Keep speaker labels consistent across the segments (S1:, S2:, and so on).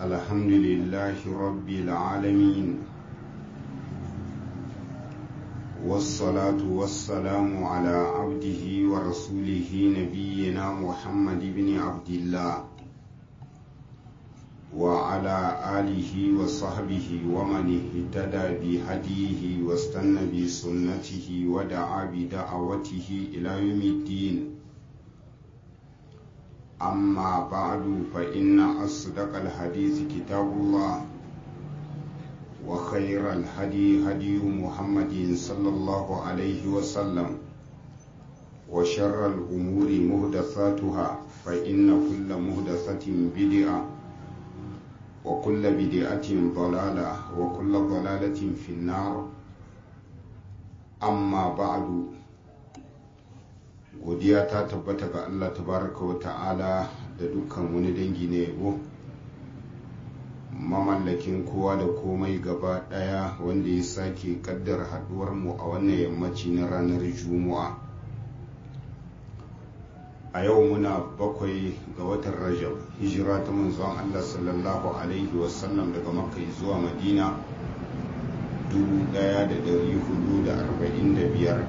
S1: الحمد لله رب العالمين والصلاة والسلام على عبده ورسوله نبينا محمد بن عبد الله وعلى آله وصحبه ومن اهتدى بهديه واستنى بسنته ودعا بدعوته إلى يوم الدين أما بعد فإن أصدق الحديث كتاب الله وخير الهدي هدي محمد صلى الله عليه وسلم وشر الأمور مهدثاتها فإن كل مهدثة بدعة وكل بدعة ضلالة وكل ضلالة في النار أما بعد godiya ta tabbata ga Allah tabaraka wa ta'ala da dukkan wani dangi na yabo mamallakin kowa da komai gaba daya wanda ya sake kaddar haduwar mu a wannan yammaci na ranar juma'a a yau muna bakwai ga watan rajab hijira ta manzon Allah sallallahu alaihi wasallam daga makka zuwa madina 1445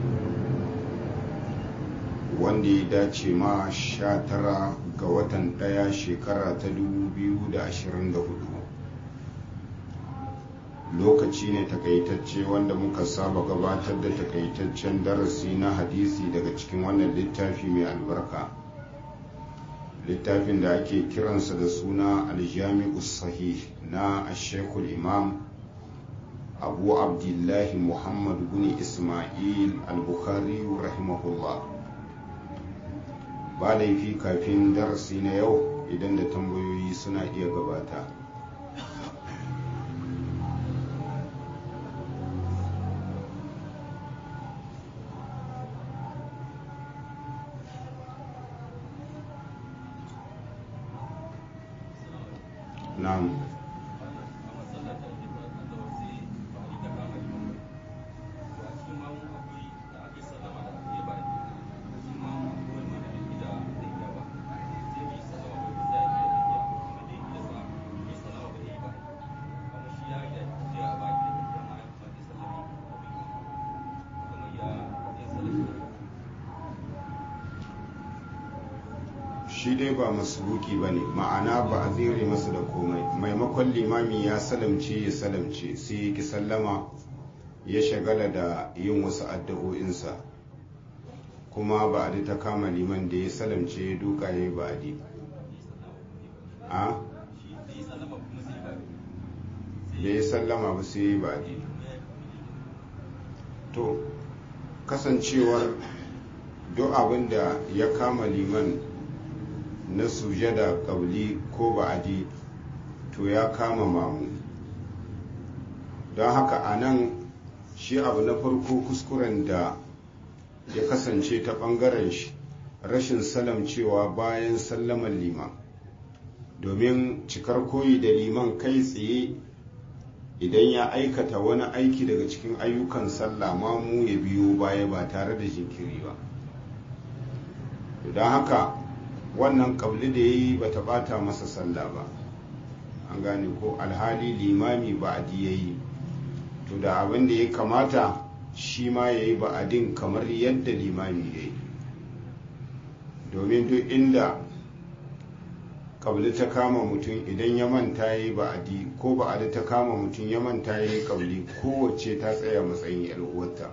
S1: wanda ya dace ma sha tara ga watan ɗaya shekara ta 2024 lokaci ne takaitacce wanda muka saba gabatar da takaitaccen darasi na hadisi daga cikin wannan littafi mai albarka littafin da ake kiransa da suna aljami'u sahih na ashekul imam abu abdullahi muhammad bin ismail al-bukhari rahimahullah ba laifi kafin darasi na yau idan da tambayoyi suna iya gabata na'am shi dai ba masubuki ba ne ma'ana ba a zere masa da komai maimakon limami ya salamce ya salamce sai ya ki sallama ya shagala da yin wasu addu'o'insa kuma ba a ta kama liman da ya salamce ya duka ya yi ba a a da ya sallama ba sai ya yi ba a to kasancewar duk abin da ya kama liman na sujada ƙauli ko ba'adi to ya kama mamu don haka a nan shi abu na farko kuskuren da ya kasance ta ɓangaren shi rashin salam cewa bayan sallaman liman domin cikar koyi da liman kai tsaye idan ya aikata wani aiki daga cikin ayyukan sallah mamu ya biyo baya ba tare da jinkiri ba don haka wannan kabli da ya yi ba ta bata masa sallah ba an gane ko alhali limami ba'adi ya yi to da abin da ya kamata shi ma ya yi ba'adin kamar yadda limami ya yi domin duk inda kabli ta kama mutum idan ya manta ya yi ba'adi ko ba'adi ta kama mutum ya manta ya yi kabli kowace ta tsaya matsayin yalwata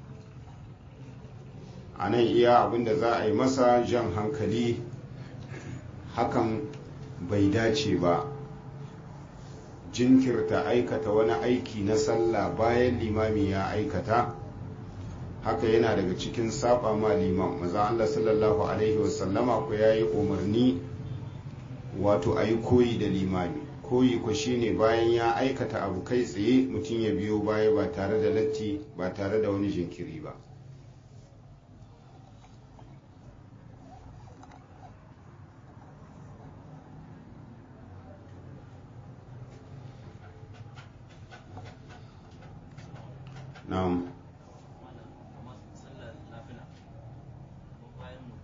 S1: a nan iya abin da za a yi masa jan hankali hakan bai dace ba jinkirta aikata wani aiki na sallah bayan limami ya aikata haka yana daga cikin saba ma liman maza Allah sallallahu alaihi wasallama ku ya yi umarni wato a yi koyi da limami koyi ku shine bayan ya aikata abu kai tsaye mutum ya biyo baya ba tare da latti ba tare da wani jinkiri ba na'am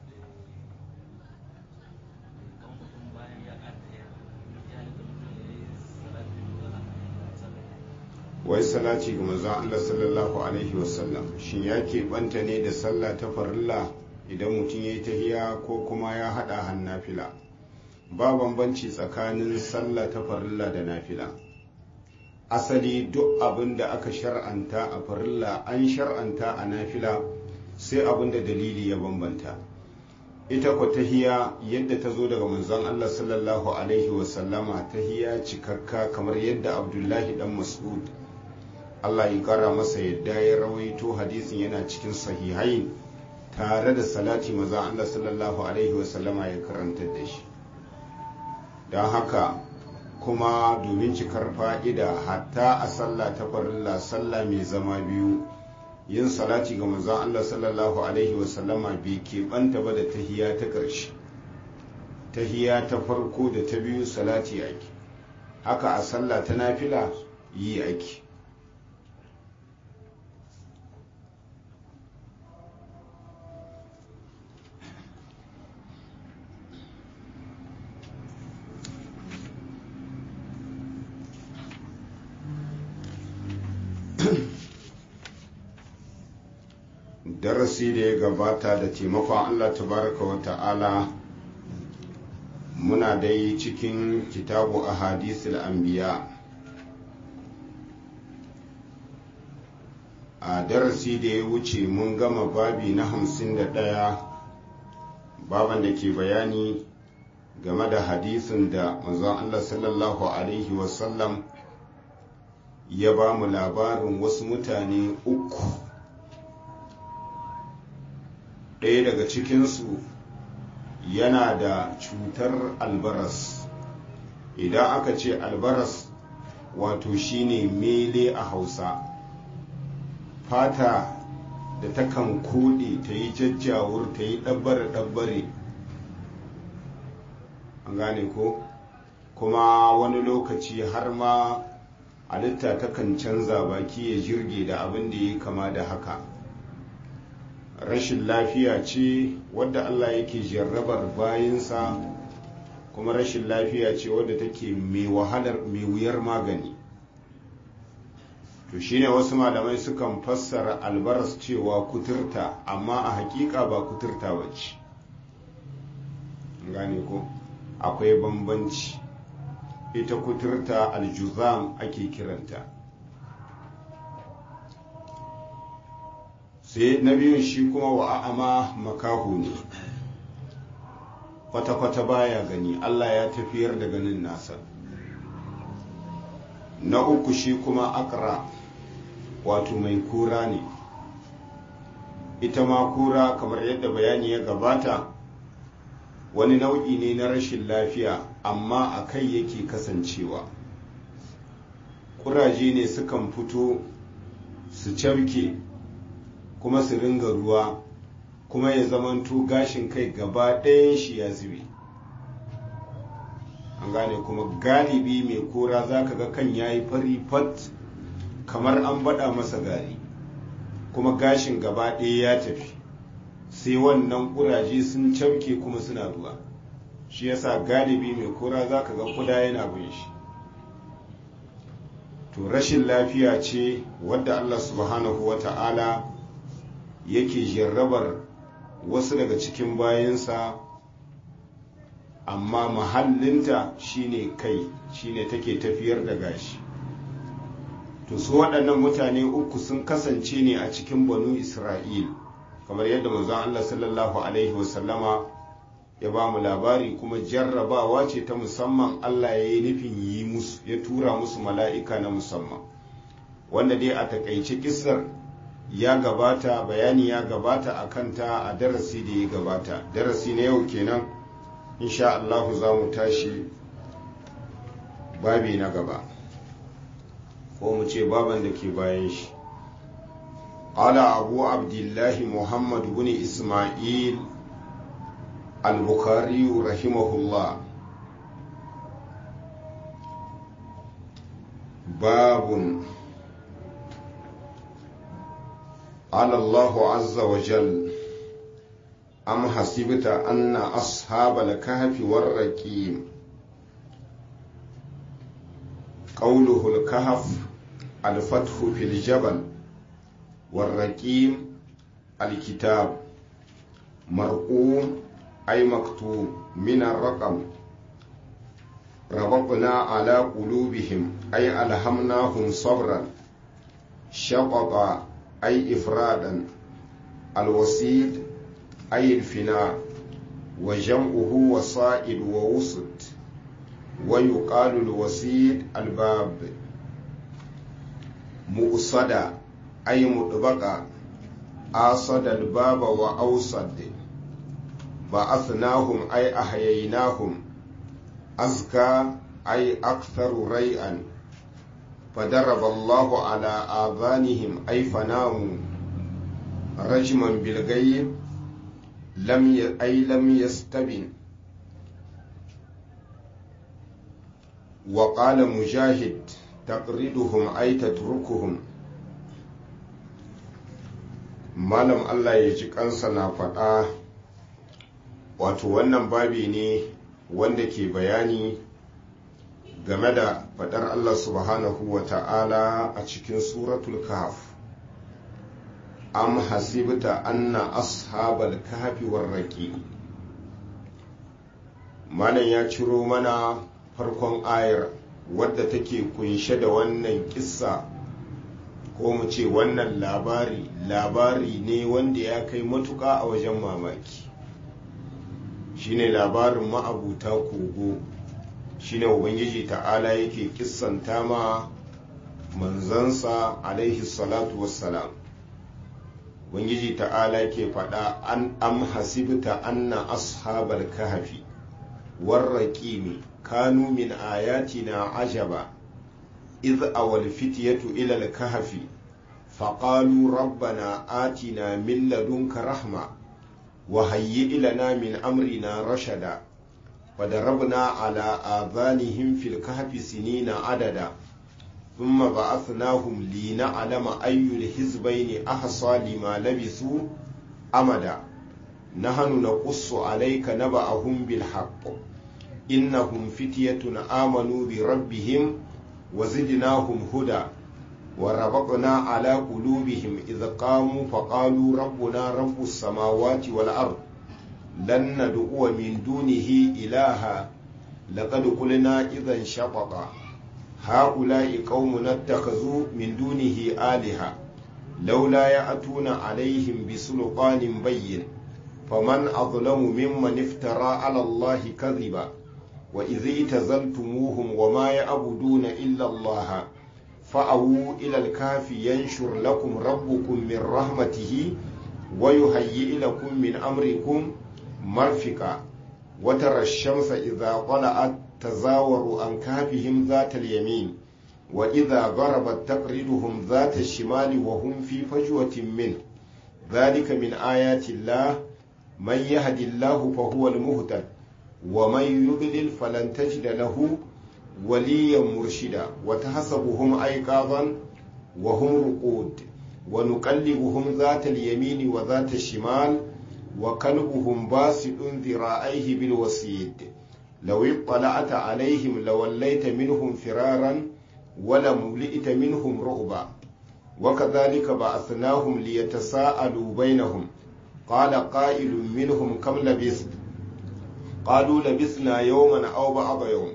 S2: bayan ya ƙara ya halitta mutum ya yi
S1: wai salati ga manzon Allah sallallahu alaihi wasallam shin ya keɓanta ne da sallah ta farilla idan mutum ya yi tahiya ko kuma ya haɗa hannafila ba bambanci tsakanin sallah ta farilla da nafila asali duk abin da aka shar'anta a farilla an shar'anta a nafila sai abin da dalili ya bambanta ita ku tahiya yadda ta zo daga manzon Allah sallallahu alaihi wasallama tahiya cikakka kamar yadda abdullahi dan mas'ud Allah ya kara masa yadda ya rawaito hadisin yana cikin sahihain tare da salati maza Allah sallallahu alaihi wasallama ya karanta da shi don haka kuma domin cikar fa'ida hatta a sallah ta farilla sallah mai zama biyu yin salati ga manzon Allah sallallahu alaihi wasallama bai keɓanta ba da tahiya ta ƙarshe tahiya ta farko da ta biyu salati ake haka a sallah ta nafila yi ake darasi da ya gabata da taimakon Allah tabaraka wa ta'ala muna dai cikin kitabu a hadisul anbiya a darasi da ya wuce mun gama babi na hamsin da ɗaya baban da ke bayani game da hadisin da manzon Allah sallallahu alaihi wasallam ya ba mu labarin wasu mutane uku ɗaya daga cikinsu yana da cutar albaras idan aka ce albaras wato shine mele a hausa fata da takan koɗe ta yi jajjawur ta yi ɗabbare-ɗabbare an gane ko kuma wani lokaci har ma halitta takan canza baki ya jirge da abin da ya kama da haka rashin lafiya ce wadda Allah yake jarrabar bayansa kuma rashin lafiya ce wadda take mai wahalar mai wuyar magani to shine wasu malamai sukan fassara albaras cewa kuturta amma a hakika ba kuturta wacce gane ko akwai bambanci ita kuturta aljuzam ake kiranta sai na biyun shi kuma wa a'ama makahu ne kwata-kwata baya gani Allah ya tafiyar da ganin nasa na uku shi kuma akra wato mai kura ne ita ma kura kamar yadda bayani ya gabata wani nau'i ne na rashin lafiya amma a kai yake kasancewa kuraje ne sukan fito su cafke kuma su ringa ruwa kuma ya zamanto gashin kai gaba ɗayan shi ya zube an gane kuma galibi mai kora za ka ga kan ya yi fari fat kamar an baɗa masa gari kuma gashin gaba ɗaya ya tafi sai wannan ƙuraje sun cauke kuma suna ruwa shi yasa galibi mai kora za ka ga kuda yana bin shi to rashin lafiya ce wadda allah subhanahu wa ta'ala yake jarrabar wasu daga cikin bayansa amma mahallinta shine kai shine take tafiyar da gashi to su waɗannan mutane uku sun kasance ne a cikin banu isra'il kamar yadda manzon Allah sallallahu alaihi wasallama ya ba mu labari kuma jarrabawa ce ta musamman Allah ya yi nufin yi musu ya tura musu mala'ika na musamman wanda dai a takaice kisar ya gabata bayani ya gabata a kanta a darasi da ya gabata darasi na yau kenan insha Allahu za mu tashi babi na gaba ko mu ce baban da ke bayan shi ala abu abdullahi muhammad bin ismail al-bukhari rahimahullah babun قال الله عز وجل أم حسبت أن أصحاب الكهف والرقيم قوله الكهف الفتح في الجبل والرقيم الكتاب مرقوم أي مكتوب من الرقم ربطنا على قلوبهم أي ألهمناهم صبرا شقط أي إفرادا الوسيد أي الفناء وجمعه وصائد ووسط ويقال الوسيد الباب مؤصد أي مطبقة آصد الباب وأوصد بعثناهم أي أحييناهم أزكى أي أكثر ريئا فضرب الله على آذانهم أي فناموا رجما بالغيب لم ي... أي لم يستبن وقال مجاهد تقردهم أي تتركهم malam Allah ya ji kansa na faɗa wato wannan babi ne wanda ke bayani game da faɗar Allah subhanahu wa ta'ala a cikin suratul kahf am hasibta anna ashabal kahfi warraqi malam ya ciro mana farkon ayar wadda take kunshe da wannan kissa ko mu ce wannan labari labari ne wanda ya kai matuka a wajen mamaki shine labarin ma'abuta kogo shine ubangiji ta'ala yake kissanta ma manzansa alaihi salatu wassalam ubangiji ta'ala ke faɗa an am hasibta anna ashabal kahfi warraqimi kanu min ayatina ajaba إذ أوى الفتية إلى الكهف فقالوا ربنا آتنا من لدنك رحمة وهيئ لنا من أمرنا رشدا وضربنا على آذانهم في الكهف سنين عددا ثم بعثناهم لنعلم أي الحزبين أحصى لما لبثوا أمدا نحن نقص عليك نبأهم بالحق إنهم فتية آمنوا بربهم وزدناهم هدى وربطنا على قلوبهم إذ قاموا فقالوا ربنا رب السماوات والأرض لن ندعو من دونه إلها لقد قلنا إذا شططا هؤلاء قوم اتخذوا من دونه آلهة لولا يأتون عليهم بسلطان بين فمن أظلم ممن افترى على الله كذبا وإذ اعتزلتموهم وما يعبدون إلا الله فأووا إلى الكهف ينشر لكم ربكم من رحمته ويهيئ لكم من أمركم مرفقا وترى الشمس إذا طلعت تزاور عن كهفهم ذات اليمين وإذا غربت تقرضهم ذات الشمال وهم في فجوة منه ذلك من آيات الله من يهد الله فهو المهتد ومن يضلل فلن تجد له وليا مرشدا وتحسبهم أيقاظا وهم رقود ونقلبهم ذات اليمين وذات الشمال وكلبهم باسط ذراعيه بالوسيد لو اطلعت عليهم لوليت منهم فرارا ولملئت منهم رعبا وكذلك بعثناهم ليتساءلوا بينهم قال قائل منهم كم لبثت قالوا لبثنا يوما أو بعض يوم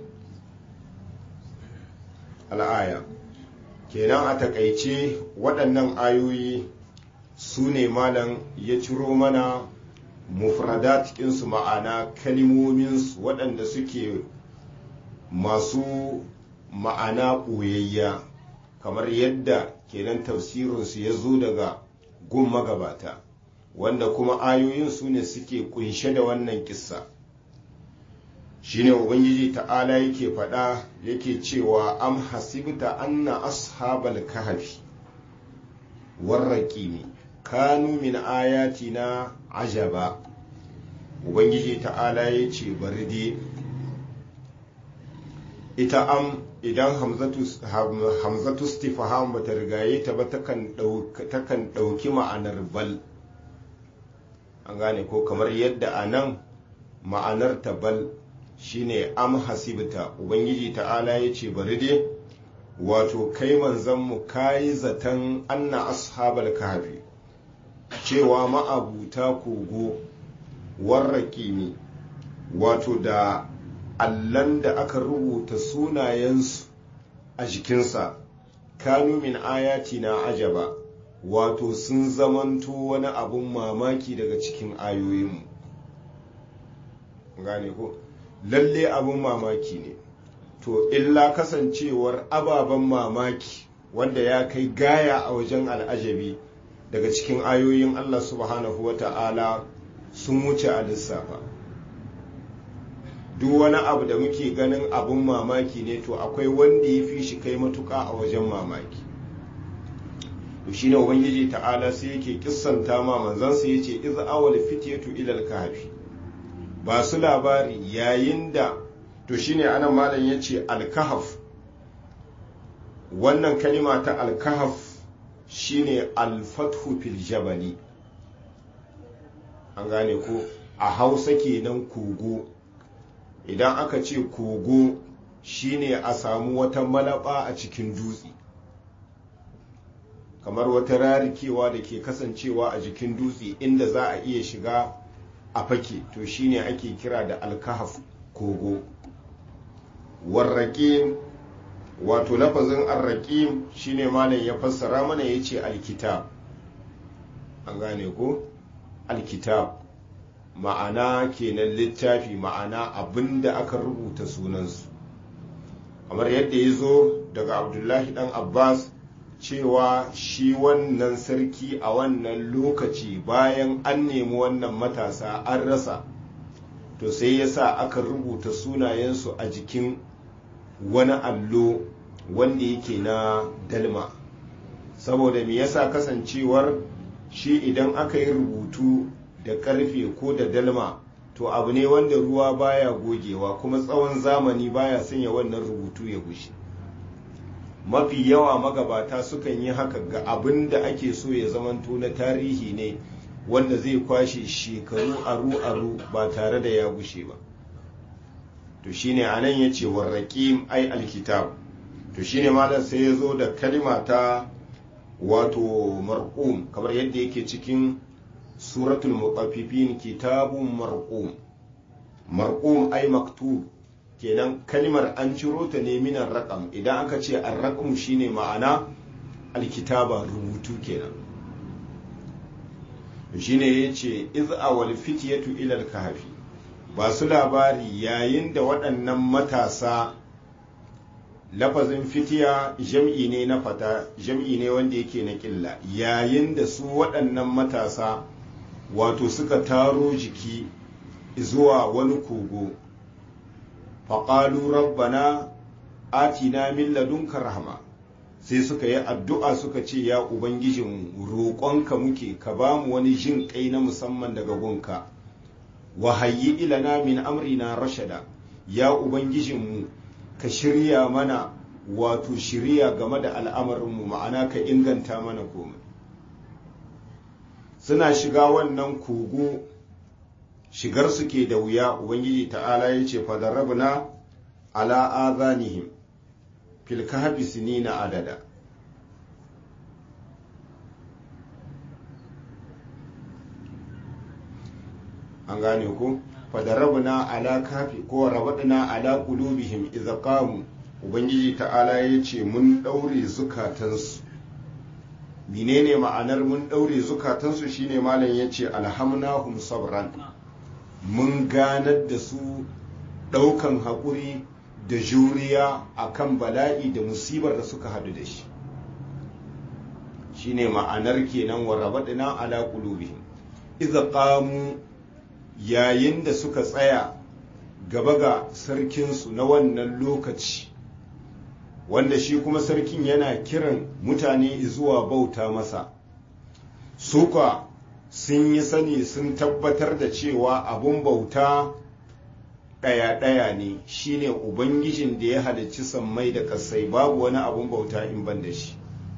S1: al'aya kenan a takaice waɗannan ayoyi su ne malam ya ciro mana mufradat cikinsu ma'ana kalimominsu waɗanda suke masu ma'ana ɓoyayya kamar yadda kenan tafsirinsu ya zo daga gun magabata wanda kuma ayoyin su ne suke kunshe da wannan kissa shine ubangiji ta'ala yake faɗa yake cewa am hasibta anna ashabal kahfi warraqimi kanu min ayatina ajaba ubangiji ta'ala ya ce bari dai ita am idan hamzatu stifaham ba ta rigaye ta ba takan ɗauki ma'anar bal an gane ko kamar yadda a nan ma'anar ta bal shine am hasibta ubangiji ta'ala ya ce bari dai wato kai manzanmu kayi zaton anna ashabal kahfi cewa ma'abuta kogo warraki ne wato da allan da aka rubuta sunayensu a jikinsa kanu min ayati na ajaba wato sun zamanto wani abun mamaki daga cikin ayoyinmu gane ko lalle abun mamaki ne to illa kasancewar ababen mamaki wanda ya kai gaya a wajen al'ajabi daga cikin ayoyin Allah subhanahu wa ta'ala sun wuce a lissafa duk wani abu da muke ganin abun mamaki ne to akwai wanda ya fi shi kai matuka a wajen mamaki to shine ubangiji ta'ala sai yake kissanta ma manzansa yace iz awal fityatu ila al-kahfi ba su labari yayin da to shine anan malam yace al-kahf wannan kalima ta al-kahf shine al-fathu fil jabali an gane ko a hausa kenan kogo idan aka ce kogo shine a samu wata malaba a cikin dutse kamar wata rarikewa da ke kasancewa a jikin dutse inda za a iya shiga a fake to shine ake kira da alkahaf kogo warraƙim wato lafazin arraƙim shine malam ya fassara mana ya ce alkitab an gane ko alkitab ma'ana kenan littafi ma'ana abinda aka rubuta sunansu kamar yadda ya zo daga abdullahi dan abbas cewa shi wannan sarki a wannan lokaci bayan an nemi wannan matasa an rasa to sai ya sa aka rubuta sunayensu a jikin wani allo wanda yake na dalma saboda me yasa kasancewar shi idan aka yi rubutu da karfe ko da dalma to abu ne wanda ruwa baya gogewa kuma tsawon zamani baya sanya wannan rubutu ya gushe mafi yawa magabata sukan yi haka ga abin da ake so ya zamanto na tarihi ne wanda zai kwashe shekaru aru-aru ba tare da ya gushe ba to shine anan ya ce warraƙim ai alkitab to shine malam sai ya zo da kalima ta wato marqum kamar yadda yake cikin suratul mutaffifin kitabun marqum marqum ai maktub kenan kalmar an ciro ta ne minan raƙam idan aka ce an raƙam shine ma'ana alkitaba rubutu kenan shine ya ce iz awal fityatu ilal kahfi ba su labari yayin da waɗannan matasa lafazin fitiya jam'i ne na fata jam'i ne wanda yake na ƙilla yayin da su waɗannan matasa wato suka taro jiki zuwa wani kogo faƙalu rabbana atina min ladunka rahma sai suka yi addu'a suka ce ya ubangijin roƙonka muke ka ba mu wani jin kai na musamman daga gunka wa hayyi ilana min amrina rashada ya ubangijinmu ka shirya mana wato shirya game da al'amarinmu ma'ana ka inganta mana komai suna shiga wannan kogo shigar su ke da wuya ubangiji ta'ala ya ce fadarabna ala azanihim fil kahfi sinina adada an gane ku fadarabna ala kafi ko rabadna ala qulubihim idza qamu ubangiji ta'ala ya ce mun daure zukatansu menene ma'anar mun daure zukatansu shine malam yace alhamnahum sabran mun ganar da su ɗaukan haƙuri da juriya a kan bala'i da musibar da suka haɗu da shi shine ma'anar kenan wa rabaɗina ala qulubihim idza qamu yayin da suka tsaya gaba ga sarkinsu na wannan lokaci wanda shi kuma sarkin yana kiran mutane zuwa bauta masa suka sun yi sani sun tabbatar da cewa abun bauta ɗaya-ɗaya ne shine ubangijin da ya halicci sammai da kasai babu wani abun bauta in ban da shi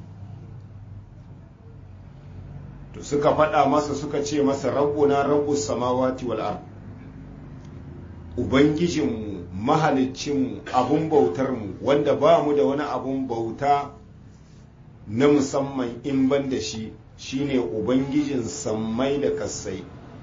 S1: to suka faɗa masa suka ce masa rabbuna rabbus samawati wal ard ubangijinmu mahalicinmu abun bautarmu wanda ba mu da wani abun bauta na musamman in ban da shi shine ubangijin sammai da kasai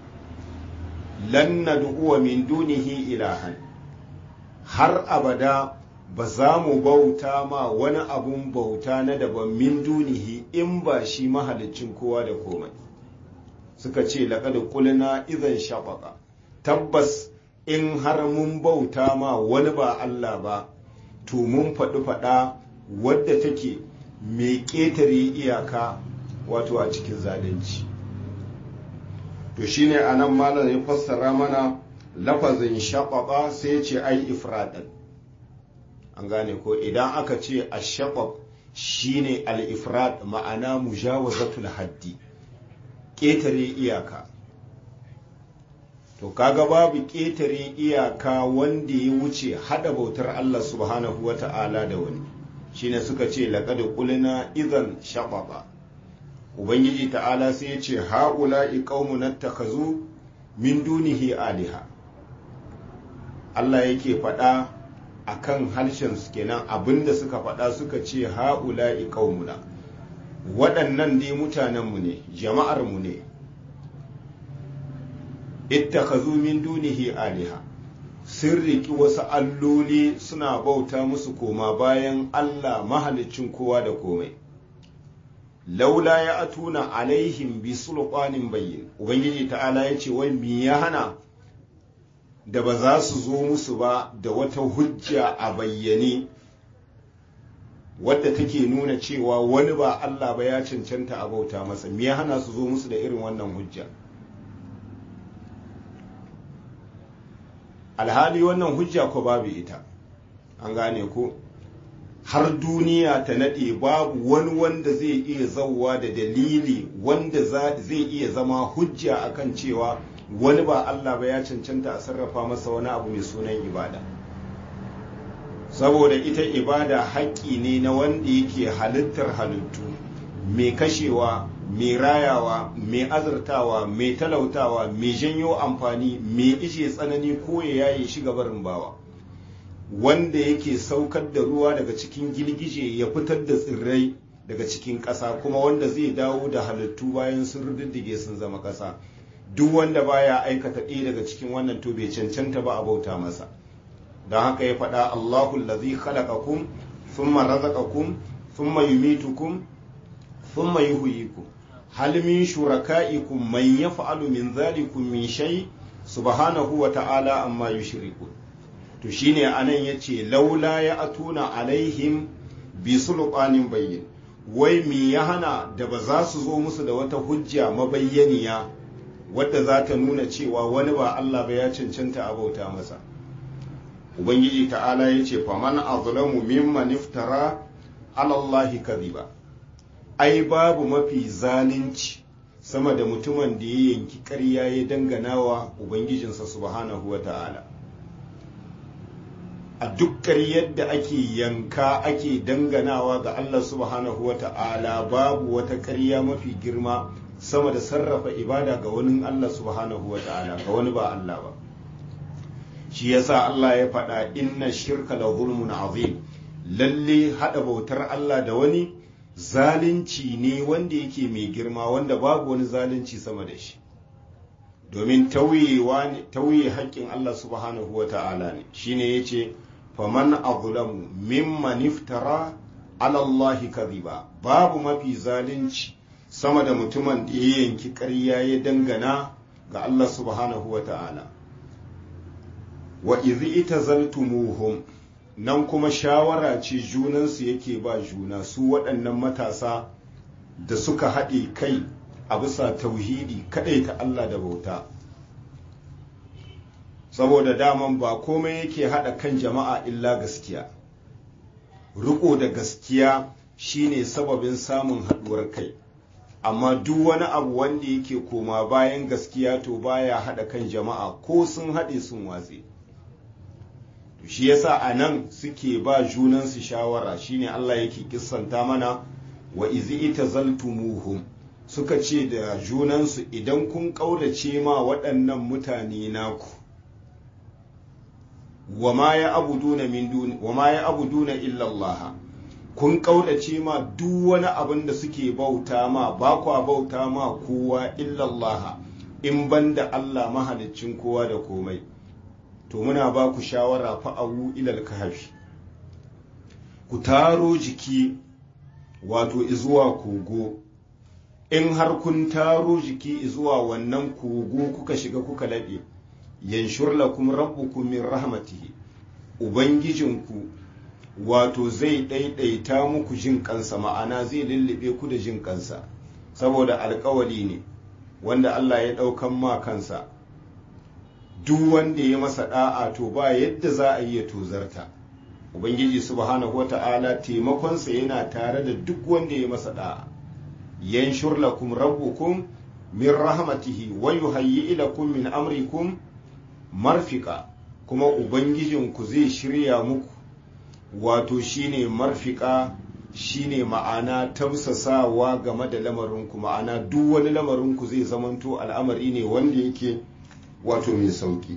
S1: lan nad'uwa min dunihi ilahan har abada ba za mu bauta ma wani abun bauta na daban min dunihi in ba shi mahalicin kowa da komai suka ce laƙada kulina izan shaɓaƙa tabbas in har mun bauta ma wani ba Allah ba to mun faɗi faɗa wadda take mai ƙetare iyaka wato a cikin zalunci to shine anan malam ya fassara mana lafazin shaɓaɓa sai ce ai ifradan an gane ko idan aka ce a shaɓaɓ shine al-ifrad ma'ana mujawazatul haddi ƙetare iyaka to kaga babu ƙetare iyaka wanda ya wuce hada bautar Allah subhanahu wa ta'ala da wani shine suka ce laqad qulna idan shababa ubangiji ta'ala sai ya ce haula'i qaumun nattakhazu min dunihi aliha Allah yake faɗa akan harshen su kenan abinda suka faɗa suka ce haula'i qaumuna waɗannan dai mutanenmu ne jama'armu ne ittakazu min dunihi aliha sun riki wasu alloli suna bauta musu koma bayan Allah mahalicin kowa da komai laula ya atuna alaihim bi sulqanin bayyin ubangiji ta'ala ya ce wai me ya hana da ba za su zo musu ba da wata hujja a bayyane wadda take nuna cewa wani ba Allah ba ya cancanta a bauta masa me ya hana su zo musu da irin wannan hujja alhali wannan hujja ko babu ita an gane ko har duniya ta nade babu wani wanda zai iya zauwa da dalili wanda zai iya zama hujja akan cewa wani ba Allah ba ya cancanta a sarrafa masa wani abu mai sunan ibada saboda ita ibada haƙƙi ne na wanda yake halittar halittu mai kashewa mai rayawa mai azurtawa mai talautawa mai janyo amfani mai ishe tsanani ko ya yaye shi gabarin bawa wanda yake saukar da ruwa daga cikin girgije ya fitar da tsirrai daga cikin ƙasa kuma wanda zai dawo da halittu bayan sun rududdige sun zama ƙasa duk wanda baya aikata ɗaya daga cikin wannan to bai cancanta ba a bauta masa don haka ya faɗa Allahu allazi khalaqakum thumma razaqakum thumma yumitukum thumma yuhyikum hal min shuraka'ikum man yaf'alu min dhalikum min shay subhanahu wa ta'ala amma yushrikun to shine anan yace laula ya atuna alaihim bi sulqanin bayyin wai mi ya hana da ba za su zo musu da wata hujja mabayyaniya wadda za ta nuna cewa wani ba Allah ba ya cancanta a bauta masa ubangiji ta'ala ya ce faman azlamu mimman iftara alallahi kadhiba ai babu mafi zalunci sama da mutumin da ya yanki ƙarya ya dangana wa ubangijinsa subhanahu wa ta'ala a duk ƙaryar da ake yanka ake danganawa ga Allah subhanahu wa ta'ala babu wata ƙarya mafi girma sama da sarrafa ibada ga wani Allah subhanahu wa ta'ala ga wani ba Allah ba shi yasa Allah ya faɗa inna shirka la zulmun azim lalle hada bautar Allah da wani zalunci ne wanda yake mai girma wanda babu wani zalunci sama da shi domin tauye haƙƙin Allah subhanahu wa ta'ala ne shine yace faman azlamu mimman iftara ala Allah kadhiba babu mafi zalunci sama da mutumin da ya yanki ƙarya ya dangana ga Allah subhanahu wa ta'ala wa izi ita zaltumuhum nan kuma shawara ce junansu yake ba juna su waɗannan matasa da suka haɗe kai a bisa tauhidi kaɗai ta Allah da bauta saboda daman ba komai yake haɗa kan jama'a illa gaskiya riko da gaskiya shine sababin samun haɗuwar kai amma duk wani abu wanda yake koma bayan gaskiya to baya haɗa kan jama'a ko sun haɗe sun watse shi yasa a nan suke ba junansu shawara shine Allah yake kissanta mana wa izi ita zaltumuhum suka ce da junansu idan kun ƙaurace ma waɗannan mutane naku wa ma ya abuduna min duni wa ma ya abuduna illa Allah kun kaudace ma duk wani abin da suke bauta ma ba kwa bauta ma kowa illa Allah in banda Allah mahaliccin kowa da komai to muna ba ku shawara fa'awu ilal kahfi ku taro jiki wato izuwa kogo in har kun taro jiki zuwa wannan kogo kuka shiga kuka laɓe yanshur lakum rabbukum min rahmatihi ubangijinku wato zai ɗaiɗaita muku jin kansa ma'ana zai lullube ku da jin kansa saboda alkawali ne wanda Allah ya ɗaukan ma kansa duk wanda ya masa ɗa'a to ba yadda za a yi ya tozarta ubangiji subhanahu wata'ala taimakonsa yana tare da duk wanda ya masa ɗa'a yanshur lakum rabbukum min rahmatihi wa yuhayyi lakum min amrikum marfika kuma ubangijinku zai shirya muku wato shine marfika shine ma'ana tausasawa game da lamarinku ma'ana duk wani lamarinku zai zamanto al'amari ne wanda yake wato mai sauki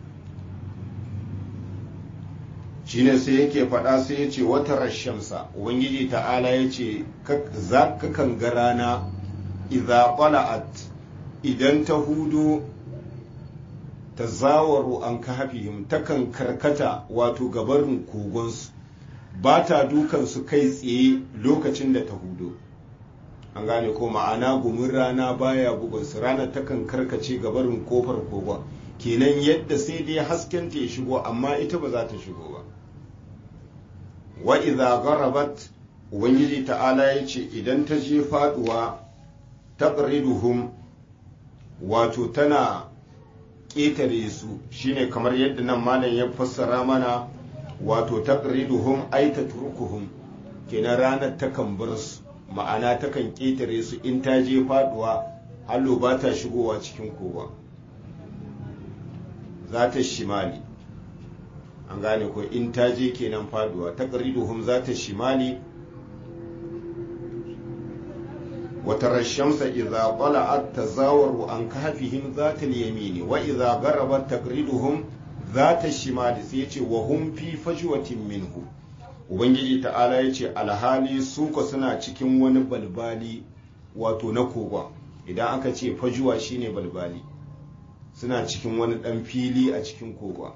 S1: shine sai yake faɗa sai ya ce wata rashamsa ubangiji ta'ala ya ce za ka kan ga rana idza qala'at idan ta hudu ta zawaru an kahafihim takan karkata wato gabarin kogonsu ba ta dukansu kai tsaye lokacin da ta hudu an gane ko ma'ana gumin rana baya bugunsu ranar takan karkace gabarin kofar kogon kenan yadda sai dai haskenta ya shigo amma ita ba za ta shigo ba wa idza gharabat ubangiji ta'ala ya ce idan ta je faduwa taqriduhum wato tana ƙetare su shine kamar yadda nan malam ya fassara mana wato taqriduhum ay tatrukuhum kenan ranar takan bar su ma'ana takan ƙetare su in ta je faduwa hallo ba ta shigowa cikin kowa za ta shimali an gane ko in ta je kenan faduwa taqriduhum za ta shimali وترى الشمس إذا طلعت تزاور عن كهفهم ذات اليمين وإذا غربت تقرضهم ذات الشمال سيتي وهم في فجوة منه Ubangiji ta'ala ya ce alhali su ka suna cikin wani balbali wato na kogon idan aka ce fajuwa shine balbali suna cikin wani ɗan fili a cikin kogon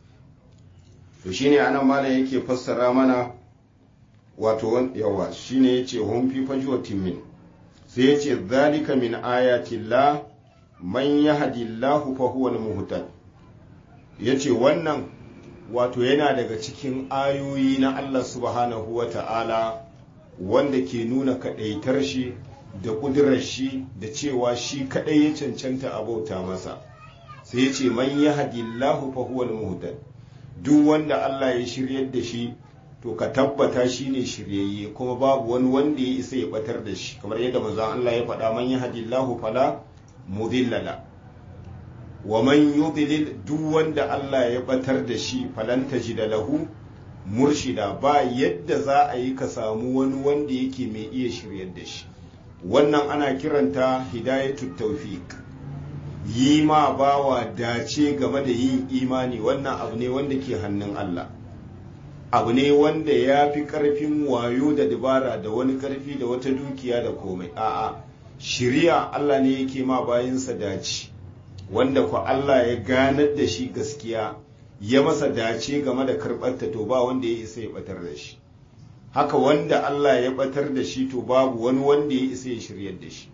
S1: to shine anan malam yake fassara mana wato yawa shine yace hum fi fajuwatin min sai ya ce zalika min ayatillah man yahdillahu fa huwa al-muhtad yace wannan wato yana daga cikin ayoyi na Allah subhanahu wa ta'ala wanda ke nuna kadaitar shi da kudurar shi da cewa shi kadai ya cancanta a bauta masa sai ya ce man yahdillahu fa huwa al-muhtad duk wanda Allah ya shiryar da shi to ka tabbata shi ne shiryayye kuma babu wani wanda ya isa ya batar da shi kamar yadda manzon Allah ya faɗa man yahdillahu fala mudillala wa man yudlil duk wanda Allah ya batar da shi falan tajida lahu murshida ba yadda za a yi ka samu wani wanda yake mai iya shiryar da shi wannan ana kiranta hidayatut tawfiq yi ma bawa dace game da yin imani wannan abu ne wanda ke hannun Allah abu ne wanda ya fi ƙarfin wayo da dabara da wani ƙarfi da wata dukiya da komai a'a shiriya Allah ne yake ma bayansa dace wanda ku Allah ya ganar da shi gaskiya ya masa dace game da karɓarta to ba wanda ya isa ya batar da shi haka wanda Allah ya batar da shi to babu wani wanda ya isa ya shiryar da shi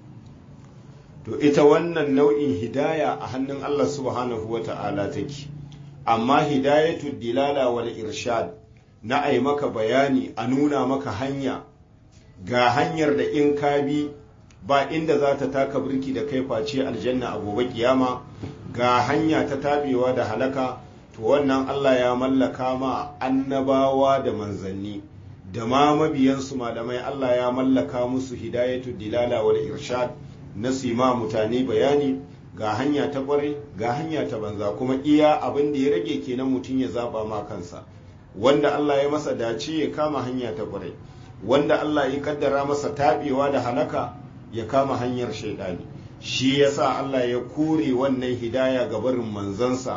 S1: to ita wannan nau'in hidaya a hannun Allah subhanahu wa ta'ala take amma hidayatu dilala wal irshad na ai maka bayani a nuna maka hanya ga hanyar da in ka bi ba inda za ta taka birki da kai face aljanna a gobe kiyama ga hanya ta tabewa da halaka to wannan Allah ya mallaka ma annabawa da manzanni da ma mabiyansu malamai Allah ya mallaka musu hidayatu dilala wal irshad na su ma mutane bayani ga hanya ta kwarai ga hanya ta banza kuma iya abin da ya rage kenan mutum ya zaba ma kansa wanda Allah ya masa dace ya kama hanya ta kwarai wanda Allah ya kaddara masa tabewa da halaka ya kama hanyar shaidani shi yasa Allah ya kore wannan hidaya ga barin manzansa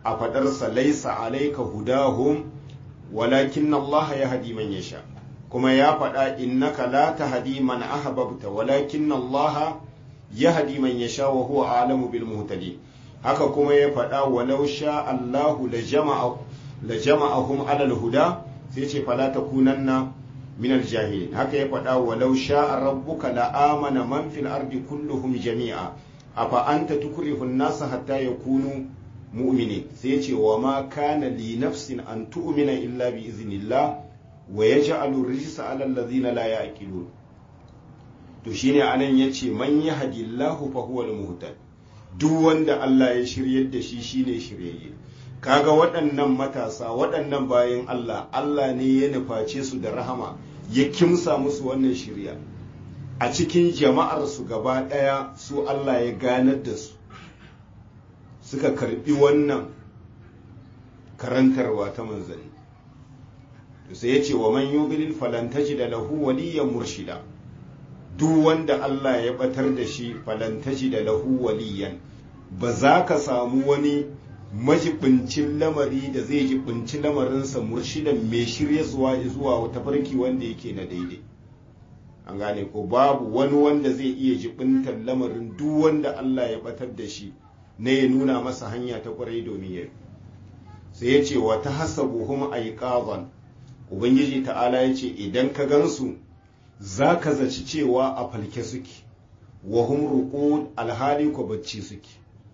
S1: a fadarsa laisa alaika hudahum walakin Allah ya hadi man yasha kuma ya faɗa innaka la tahdi man ahbabta walakin Allah ya hadi man yasha wa huwa a'lamu bil muhtadin haka kuma ya faɗa walau sha Allahu la jama'a la jama'ahum ala al-huda sai ce fala takunanna min al-jahilin haka ya faɗa walau sha rabbuka la amana man fil ardi kulluhum jami'a afa anta tukrihu an-nasa hatta yakunu mu'minin sai ce wa ma kana li nafsin an tu'mina illa bi iznillah wa yaj'alu rijsa 'ala alladhina la ya'qilun to shine anan yace man yahdillahu fa huwa al-muhtad duk wanda Allah ya shiryar da shi shine shiryayye kaga waɗannan matasa waɗannan bayan Allah Allah ne ya nuface su da rahama ya kimsa musu wannan shirya a cikin jama'ar su gaba ɗaya su Allah ya ganar da su suka karbi wannan karantarwa ta manzanni to sai ya ce wa man yubilil falan da lahu waliyan murshida duk wanda Allah ya batar da shi falan da lahu waliyan ba za ka samu wani majibincin lamari da zai jibinci lamarinsa murshidan mai shirya zuwa zuwa wata farki wanda yake na daidai an gane ko babu wani wanda zai iya jibintar lamarin duk wanda Allah ya batar da shi na ya nuna masa hanya ta kwarai domin ya sai ya ce wa ta hasabuhum aiqaban ubangiji ta'ala ya ce idan ka gansu za ka zaci cewa a falke suke wa hum ruqud alhali ko bacci suke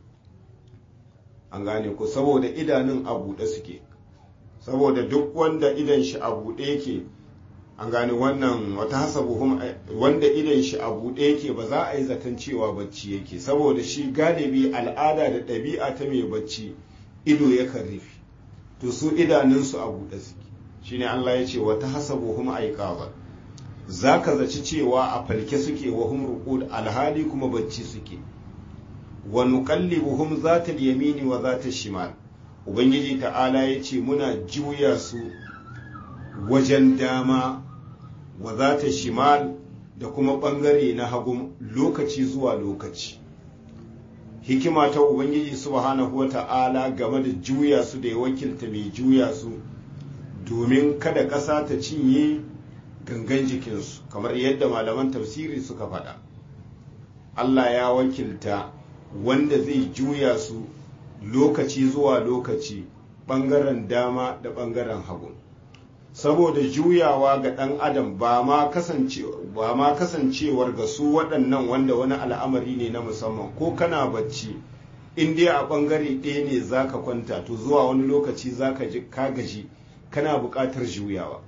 S1: an gane ko saboda idanun a buɗe suke saboda duk wanda idan shi a buɗe yake an gane wannan wata hasabuhum wanda idan shi a buɗe yake ba za a yi zaton cewa bacci yake saboda shi galibi al'ada da ɗabi'a ta mai bacci ido yakan rufe to su idanunsu a buɗe suke shine Allah ya ce wata hasabuhum aiqaba za ka zaci cewa a falke suke wa hum ruqud alhali kuma bacci suke wa nuqallibuhum zata yamini wa zata shimal ubangiji ta'ala ya ce muna juya su wajen dama wa zata shimal da kuma bangare na hagu lokaci zuwa lokaci hikima ta ubangiji subhanahu wa ta'ala game da juya su da ya wakilta mai juya su domin kada ƙasa ta cinye gangan jikinsu kamar yadda malaman tafsiri suka faɗa Allah ya wakilta wanda zai juya su lokaci zuwa lokaci ɓangaren dama da ɓangaren hagu saboda juyawa ga ɗan adam ba ma kasancewar ga su waɗannan wanda wani al'amari ne na musamman ko kana bacci in dai a ɓangare ɗaya ne za ka kwanta to zuwa wani lokaci za ka gaji kana buƙatar juyawa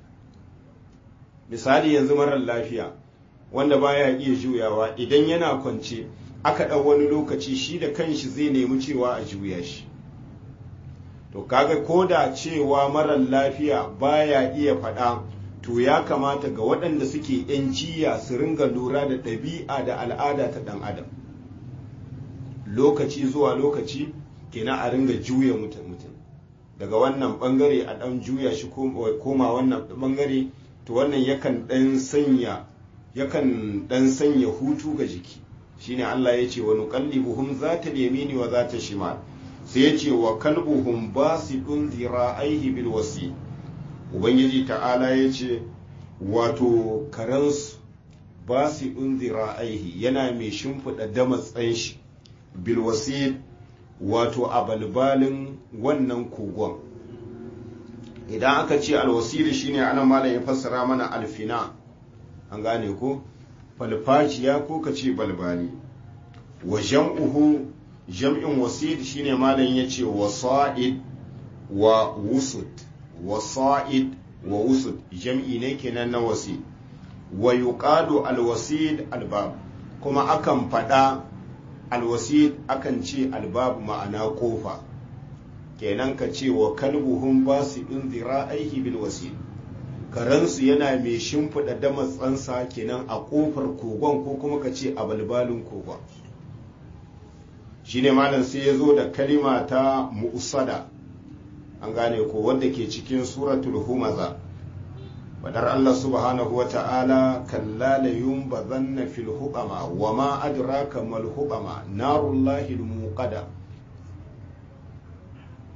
S1: misali yanzu marar lafiya wanda baya iya juyawa idan yana kwance aka ɗau wani lokaci shi da kanshi zai nemi cewa a juya shi to kaga ko da cewa marar lafiya baya iya faɗa to ya kamata ga waɗanda suke yan jiya su ringa lura da ɗabi'a da al'ada ta ɗan adam lokaci zuwa lokaci kenan a ringa juya mutum mutum daga wannan ɓangare a ɗan juya shi koma wannan ɓangare to wannan yakan ɗan sanya yakan ɗan sanya hutu ga jiki shine Allah ya ce wa nuqallibuhum zata yamini wa zata shimal sai ya ce wa kalbuhum basidun zira'aihi bil wasi ubangiji ta'ala ya ce wato karansu basidun zira'aihi yana mai shimfiɗa damatsan shi bil wasi wato a balbalin wannan kogon idan aka ce alwasiri shine ana malam ya fassara mana alfina an gane ko falfaciya ko ka ce balbali wa jam'uhu jam'in wasid shine malam ya ce wasa'id wa wusud wasa'id wa wusud jam'i ne kenan na wasid wa yuqalu alwasid albab kuma akan faɗa alwasid akan ce albab ma'ana kofa kenan ka ce wa kalbuhum basidun zira'aihi bil wasid karansu yana mai shimfiɗa damatsansa kenan a ƙofar kogon ko kuma ka ce a balbalin kogon shine malam sai ya zo da kalima ta mu'usada an gane ko wanda ke cikin suratul humaza fadar Allah subhanahu wa ta'ala kalla la yunbazanna fil hubama wa ma adraka mal hubama narullahi al muqada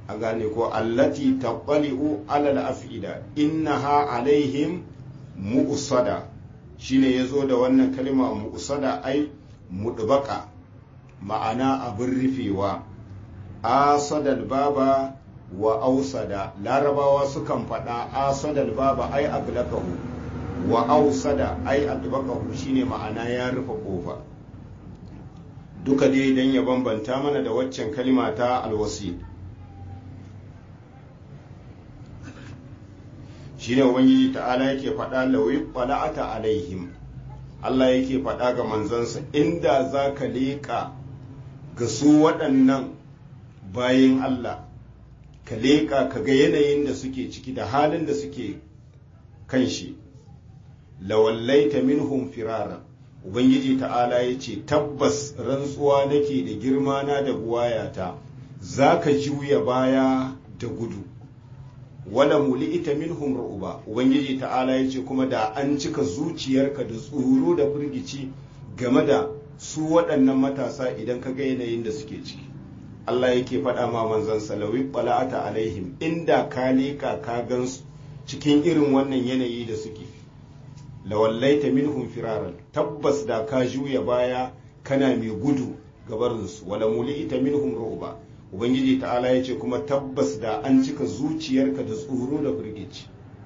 S1: a gane ko allati taqali'u alal af'ida innaha alaihim mu'sada shine yazo da wannan kalma mu'sada ai mudbaka ma'ana abin rufewa asadal baba wa ausada larabawa sukan faɗa asadal baba ai aglakahu wa ausada ai adbakahu shine ma'ana ya rufe kofa duka dai dan ya bambanta mana da waccan kalima ta alwasi shine ubangiji ta'ala yake faɗa lawi qala'ata alaihim Allah yake faɗa ga manzansa inda za ka leƙa ga su waɗannan bayin Allah ka leƙa ka ga yanayin da suke ciki da halin da suke kan shi lawallaita minhum firara ubangiji ta'ala ya ce tabbas rantsuwa nake da girma na da buwayata za ka juya baya da gudu wala muli'ita minhum ru'ba ubangiji ta'ala ya ce kuma da an cika zuciyarka da tsoro da firgici game da su waɗannan matasa idan ka ga yanayin da suke ciki Allah yake faɗa ma manzon salawi bala'ata alaihim inda ka leƙa ka gansu cikin irin wannan yanayi da suke lawallaita minhum firaran tabbas da ka juya baya kana mai gudu gabarinsu wala muli'ita minhum ru'ba ubangiji ta'ala ya ce kuma tabbas da an cika zuciyarka da tsoro da firgici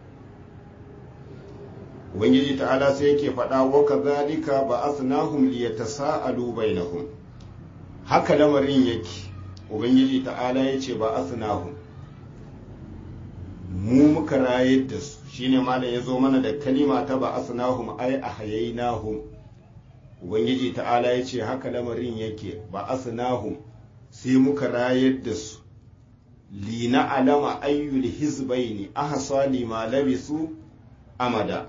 S1: ubangiji ta'ala sai yake faɗa wa kadhalika ba'athnahum liyatasaalu bainahum haka lamarin yake ubangiji ta'ala ya ce ba'athnahum mu muka rayar da su shine malam ya zo mana da kalima ta ba'athnahum ay ahyaynahum ubangiji ta'ala ya ce haka lamarin yake ba'athnahum sai muka rayar da su lina alama ayyul hizbaini ahsa lima labisu amada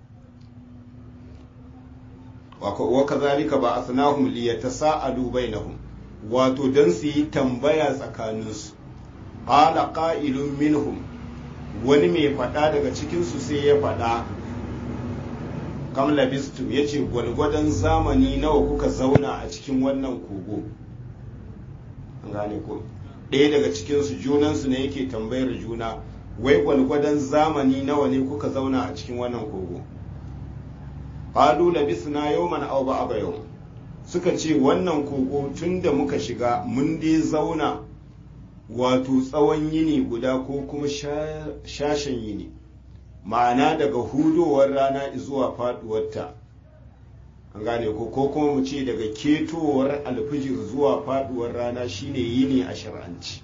S1: wa kazalika ba asnahum liyatasaalu bainahum wato dan su yi tambaya tsakaninsu qala qa'ilun minhum wani mai faɗa daga cikinsu sai ya faɗa kam labistum yace gwalgwadon zamani nawa kuka zauna a cikin wannan kogo gane ko ɗaya daga cikinsu junansu ne yake tambayar juna wai gwalgwadon zamani nawa ne kuka zauna a cikin wannan kogo qalu labisna yawman aw ba'da yawm suka ce wannan kogo tun da muka shiga mun dai zauna wato tsawon yini guda ko kuma shashen yini ma'ana daga hudowar rana zuwa faduwarta an gane ko ko kuma mu ce daga ketowar alfijir zuwa faduwar rana shine yini a shar'anci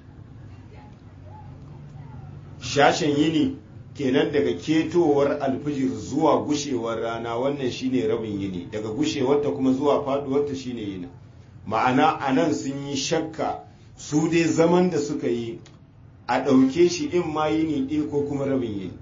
S1: shashen yini kenan daga ketowar alfijir zuwa gushewar rana wannan shine rabin yini daga gushewarta kuma zuwa faduwarta shine yini ma'ana a nan sun yi shakka su dai zaman da suka yi a ɗauke shi in ma yini ɗaya ko kuma rabin yini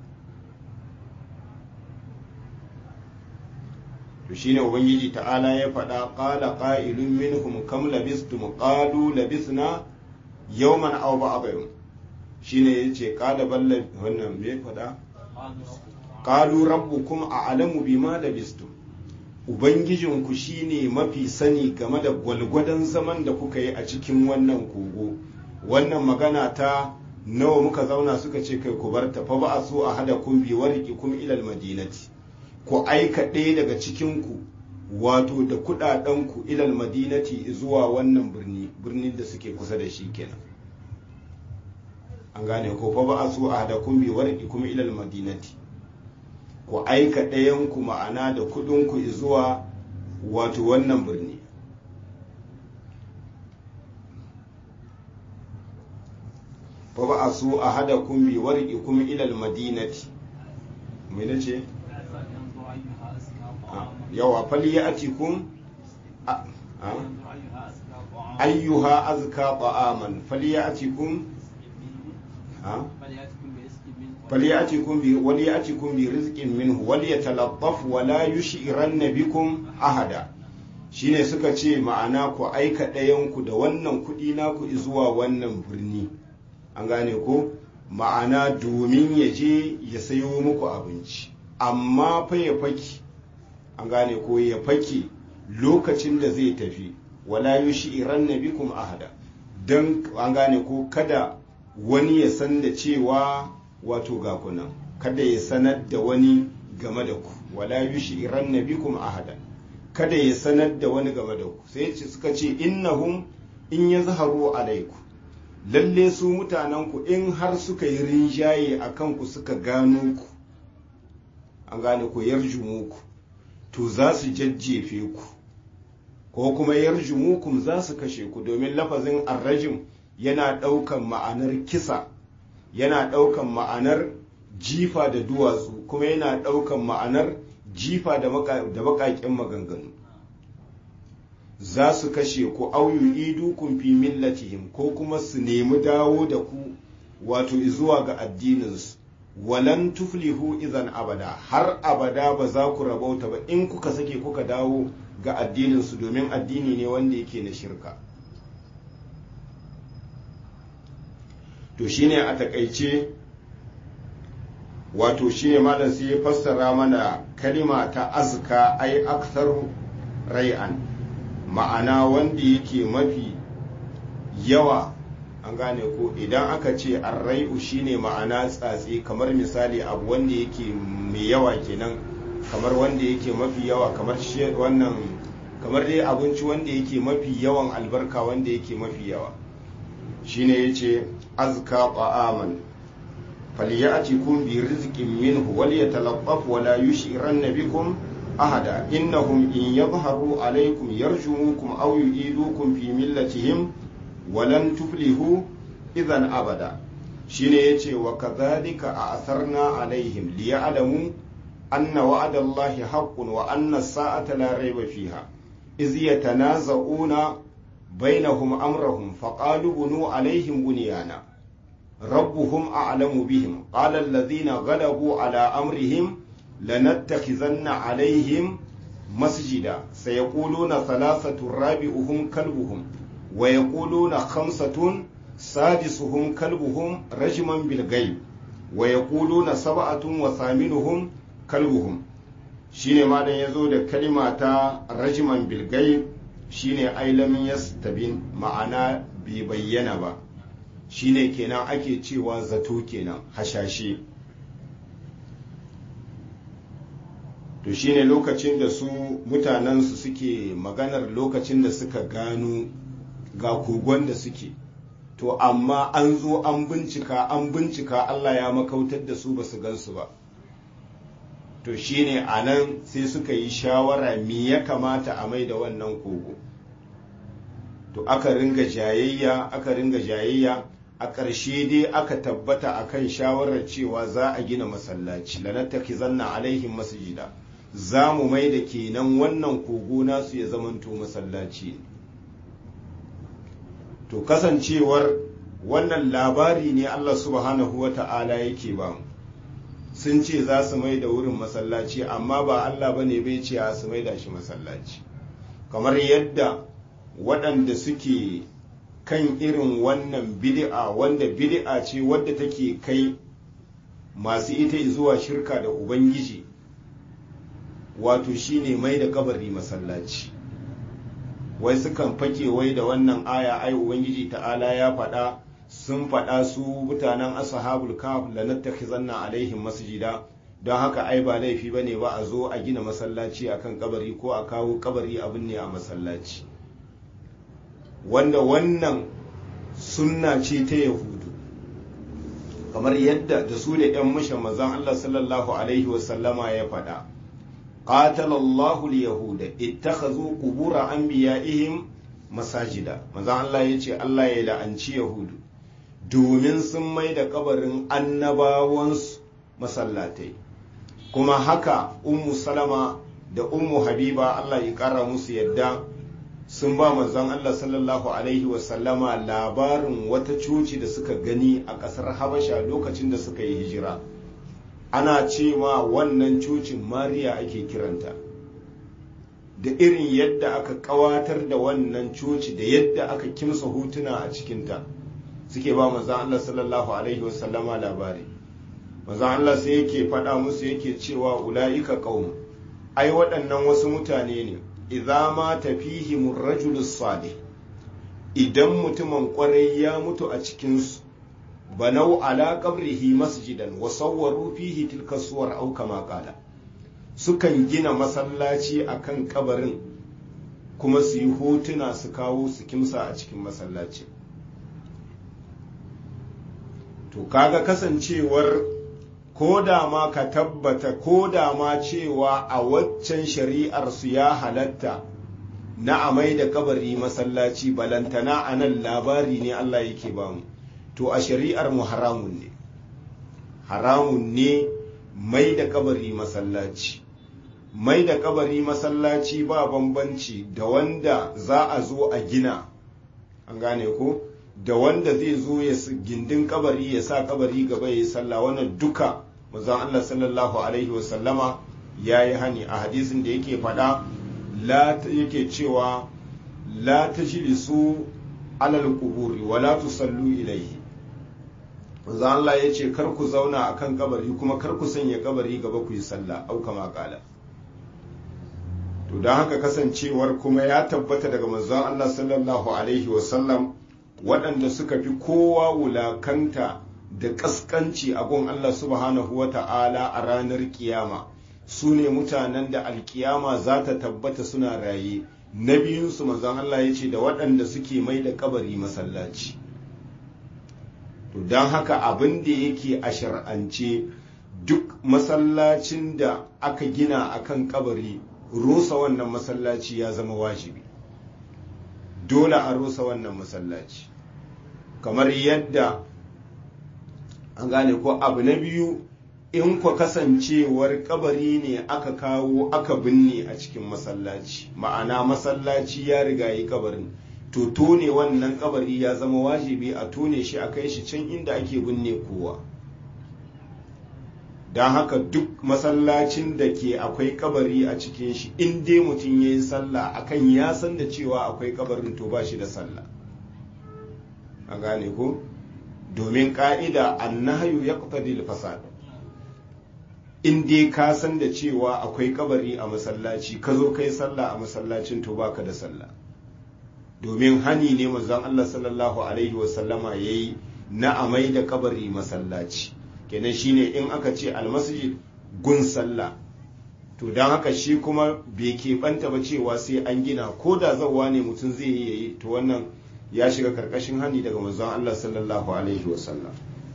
S1: to shine ubangiji ta'ala ya faɗa qala qa'ilun minhum kam labistum qalu labisna yawman aw ba'da yawm shine yace qala balla wannan me faɗa qalu rabbukum a'lamu bima labistum ubangijinku shine mafi sani game da gwalgwadon zaman da kuka yi a cikin wannan kogo wannan magana ta nawa muka zauna suka ce kai ku bar ta fa ba su a hada kun bi warki kum ilal madinati ku aika ɗaya daga cikinku wato da kuɗaɗenku ilal madinati zuwa wannan birni birnin da suke kusa da shi kenan an gane ko fa ba su a da kun bi warki kuma ilal madinati ku aika ɗayanku ma'ana da kuɗinku zuwa wato wannan birni fa ba su a hada kun bi warki kuma ilal madinati mai na ce yawa fali ya ati kun ayyuha azka ta'aman fali ya ati kun فليأتكم ب... وليأتكم برزق منه وليتلطف ولا يشعرن بكم أحدا shine suka ce ma'ana ku aika ɗayanku da wannan kuɗi naku zuwa wannan birni an gane ko ma'ana domin ya je ya sayo muku abinci amma fa ya faki an gane ko ya fake lokacin da zai tafi wala yushi iran na bikum ahada don an gane ko kada wani ya san da cewa wato ga kunan kada ya sanar da wani game da ku wala yushiran nabikum ahadan kada ya sanar da wani game da ku sai suka ce innahum in yazharu alaiku lalle su mutanen ku in har suka yi rinjaye a kanku suka gano ku an gane ku yarjumu ku to za su jajjefe ku ko kuma yarjumukum za su kashe ku domin lafazin arrajim yana ɗaukan ma'anar kisa yana ɗaukan ma'anar jifa da duwatsu kuma yana ɗaukan ma'anar jifa da baƙaƙen maganganu za su kashe ku auyu idukun fi millatihim ko kuma su nemi dawo da ku wato zuwa ga addininsu walan tuflihu idan abada har abada ba za ku rabauta ba in kuka sake kuka dawo ga addininsu domin addini ne wanda yake na shirka to shine a takaice wato shine malam sai ya fassara mana kalima ta azka ai aktharu rai'an ma'ana wanda yake mafi yawa an gane ko idan aka ce arrai'u shine ma'ana tsatsi kamar misali abu wanda yake mai yawa kenan kamar wanda yake mafi yawa kamar wannan kamar dai abinci wanda yake mafi yawan albarka wanda yake mafi yawa shine yace azka ta'aman falyatikum bi rizqin minhu wal yatalaqqaf wa la yushiranna bikum ahada innahum in yadhharu alaykum yarjumukum aw yu'idukum fi millatihim walan tuflihu idan abada shine yace wa kadhalika a'tharna alaihim liya'lamu anna wa'adallahi haqqun wa anna as-sa'ata la rayba fiha iz yatanaza'una bainahum amrahum faqalu bunu alaihim bunyana rabbuhum a'lamu bihim qala alladhina ghalabu ala amrihim lanattakhizanna alaihim masjida sayaquluna thalathatu rabi'uhum kalbuhum ويقولون خمسة سادسهم كلبهم رجما بالغيب ويقولون سبعة وثامنهم كلبهم shine ma dan yazo da kalima ta rajman bilgai shine ailamin yastabin ma'ana bai bayyana ba shine kenan ake cewa zato kenan hashashe to shine lokacin da su mutanensu suke maganar lokacin da suka gano ga kogon da suke to amma an zo an bincika an bincika Allah ya makautar da su ba su gansu ba to shine a nan sai suka yi shawara me ya kamata a mai da wannan kogo to aka ringa jayayya aka ringa jayayya a ƙarshe dai aka tabbata akan shawarar cewa za a gina masallaci lanattaki zanna alaihim masjida za mu mai da kenan wannan kogo nasu ya zamanto masallaci to kasancewar wannan labari ne Allah subhanahu wa ta'ala yake ba mu sun ce za su mai da wurin masallaci amma ba Allah ba ne bai ce a su mai da shi masallaci kamar yadda waɗanda suke kan irin wannan bid'a wanda bid'a ce wadda take kai masu ita zuwa shirka da ubangiji wato shine mai da kabari masallaci wai sukan fake wai da wannan aya ai ubangiji ta'ala ya faɗa sun faɗa su mutanen ashabul kaf la nattakhizanna alaihim masjida don haka ai ba laifi bane ba a zo a gina masallaci akan kabari ko a kawo kabari abin ne a masallaci wanda wannan sunna ce ta yahudu kamar yadda da su da 'yan mushan mazan Allah sallallahu alaihi wasallama ya faɗa قاتل الله اليهود اتخذوا قبور انبيائهم masajida manzon Allah ya ce Allah ya la'anci yahudu domin sun mai da kabarin annabawansu masallatai kuma haka ummu salama da ummu habiba Allah ya kara musu yadda sun ba manzon Allah sallallahu alaihi wasallama labarin wata coci da suka gani a ƙasar habasha lokacin da suka yi hijira ana cewa wannan cocin mariya ake kiranta da irin yadda aka kawatar da wannan coci da yadda aka kimsa hotuna a cikinta suke ba manzan Allah sallallahu alaihi wasallama labari manzan Allah sai yake faɗa musu yake cewa ula'ika qaum ai waɗannan wasu mutane ne idza ma tafihimur rajulus salih idan mutumin kwarai ya mutu a cikinsu banau ala qabrihi masjidan wa sawwaru fihi tilka suwar au kama qala sukan gina masallaci akan kabarin kuma su yi hotuna su kawo su kimsa a cikin masallaci to kaga kasancewar ko da ma ka tabbata ko da ma cewa a waccan shari'ar su ya halatta na amai da kabari masallaci balantana a nan labari ne Allah yake bamu to a shari'ar mu haramun ne haramun ne mai da kabari masallaci mai da kabari masallaci ba bambanci da wanda za a zo a gina an gane ko da wanda zai zo ya gindin kabari ya sa kabari gaba ya yi sallah wannan duka manzon Allah sallallahu alaihi wasallama ya yi hani a hadisin da yake faɗa la yake cewa la tajlisu alal quburi wa la tusallu ilayhi manzon Allah ya ce kar ku zauna akan kabari kuma kar ku sanya kabari gaba ku yi sallah au kama kala to don haka kasancewar kuma ya tabbata daga manzon Allah sallallahu alaihi wasallam waɗanda suka fi kowa wulakanta da ƙasƙanci a gun Allah subhanahu wa ta'ala a ranar kiyama su ne mutanen da alkiyama za ta tabbata suna raye na biyunsu manzon Allah ya ce da waɗanda suke mai da kabari masallaci to don haka abin da yake a shar'ance duk masallacin da aka gina akan kabari rusa wannan masallaci ya zama wajibi dole a rusa wannan masallaci kamar yadda an gane ko abu na biyu in kwa kasancewar kabari ne aka kawo aka binne a cikin masallaci ma'ana masallaci ya riga yi kabarin to tone wannan kabari ya zama wajibi a tone shi a kai shi can inda ake binne kowa don haka duk masallacin da ke akwai kabari a cikin shi in dai mutum ya yi sallah akan ya san da cewa akwai kabarin to ba shi da sallah a gane ko domin ka'ida annahayu ya qtadi fasad in dai ka san da cewa akwai kabari a masallaci ka zo kai sallah a masallacin to baka da sallah domin hani ne manzon Allah sallallahu alaihi wasallama yayi na amai da kabari masallaci kenan shine in aka ce almasjid gun sallah to don haka shi kuma bai keɓanta ba cewa sai an gina ko da zawa ne mutum zai yi yayi to wannan ya shiga karkashin hani daga manzon Allah sallallahu alaihi wasallam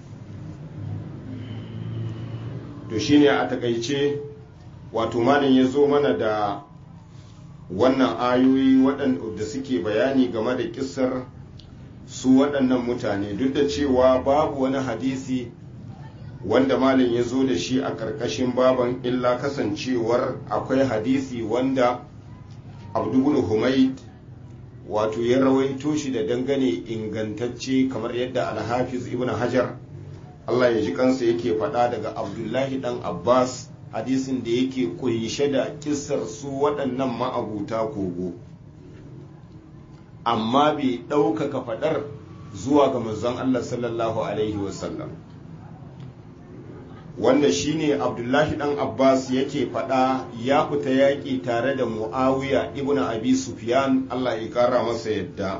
S1: to shine a takaice wato malam ya zo mana da wannan ayoyi waɗanda suke bayani game da kisar su waɗannan mutane duk da cewa babu wani hadisi wanda malam ya zo da shi a ƙarƙashin baban illa kasancewar akwai hadisi wanda abdul humaid wato ya rawaito shi da dangane ingantacce kamar yadda alhafiz ibn hajar allah ya ji kansa yake faɗa daga abdullahi dan abbas hadisin da yake kunshe da kissar su waɗannan ma'abuta kogo amma bai ɗaukaka faɗar zuwa ga manzon allah sallallahu alaihi wasallam wanda shine abdullahi dan abbas yake faɗa ya fita yaƙi tare da muawiya ibn abi sufyan allah ya ƙara masa yadda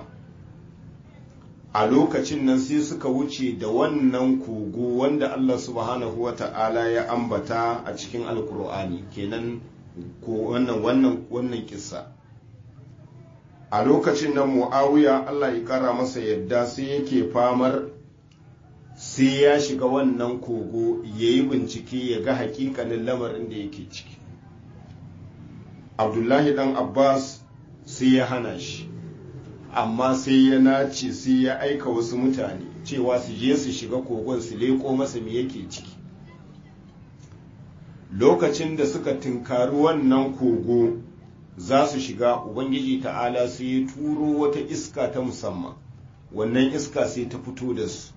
S1: a lokacin nan sai suka wuce da wannan kogo wanda allah subhanahu wa ta'ala ya ambata a cikin alkur'ani kenan ko wannan wannan wannan kissa a lokacin nan muawiya allah ya ƙara masa yadda sai yake famar sai ya shiga wannan kogo ya yi bincike ya ga hakikanin lamarin da yake ciki abdullahi dan abbas sai ya hana shi amma sai ya nace sai ya aika wasu mutane cewa su je su shiga kogon su leko masa me yake ciki lokacin da suka tunkari wannan kogo za su shiga ubangiji ta'ala sai ya turo wata iska ta musamman wannan iska sai ta fito da su